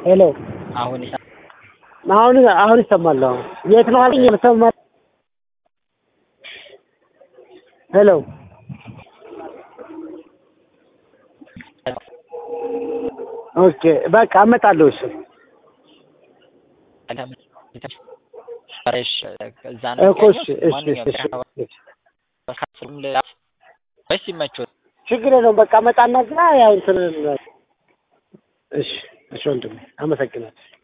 ሄሎ አሁን ይሳ- አሁን አሁን ይሰማል። አሁን የት ነው አለኝ የምሰማ ሄሎ ኦኬ በቃ እመጣለሁ። እሺ እሺ፣ እዛ ነው እኮ እሺ የሚገኘው? እሺ ማንኛውም እሺ ጤና እሺ ባለስልጣን ል- ወይስ ይመችዎት? ችግር የለውም። በቃ እመጣና እዛ ያው እንትን እሺ እሺ ወንድሜ አመሰግናለሁ።